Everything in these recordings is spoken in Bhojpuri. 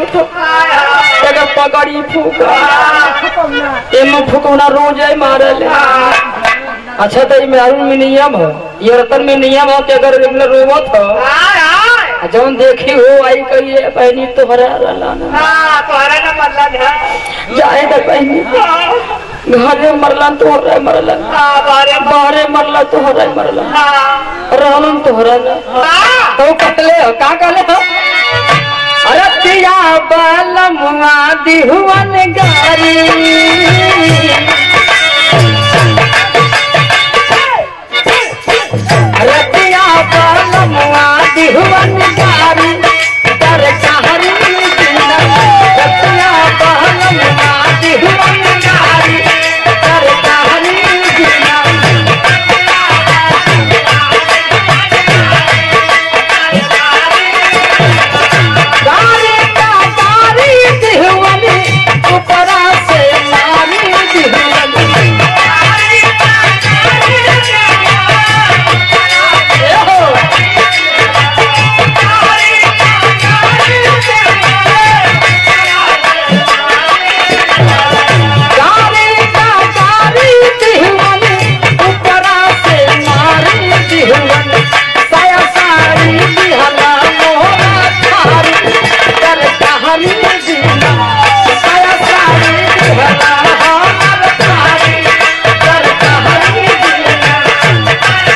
था एकर पगड़ी फूका एमे फुकौना रोज आई मारल अच्छा तो ई मेहरून में नियम है ये रतन में नियम है कि अगर रेगुलर रोवत हो आ जौन देखी हो आई कहिए बहनी तो हरा रहला ना जाए तो बहनी घरे मरलन तो हरा मरलन बाहरे मरला तो हरा मरलन रहलन तो हरा ना तो कटले हो का कहले हो अरे पिया बालमुआ दिहुवन गारी अरे पिया बालमुआ दिहुवन गारी कर कहरी जिंदा अरे पिया बालमुआ दिहुवन गारी कर कहरी जिंदा गारी का गारी दिहुवनी ऊपरा से मारी दिहुवनी ए हो गारी का गारी दिहुवनी ऊपरा से मारी दिहुवनी साया सारी दिहला मोरा थारी कर कहानी जीना साया सारी दिहला मोरा थारी कर कहानी जीना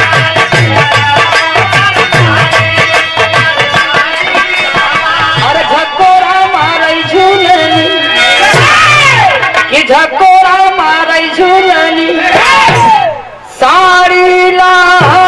अरे झकोरा मारै झूलनी कि झकोरा मारै झूलनी साड़ी ला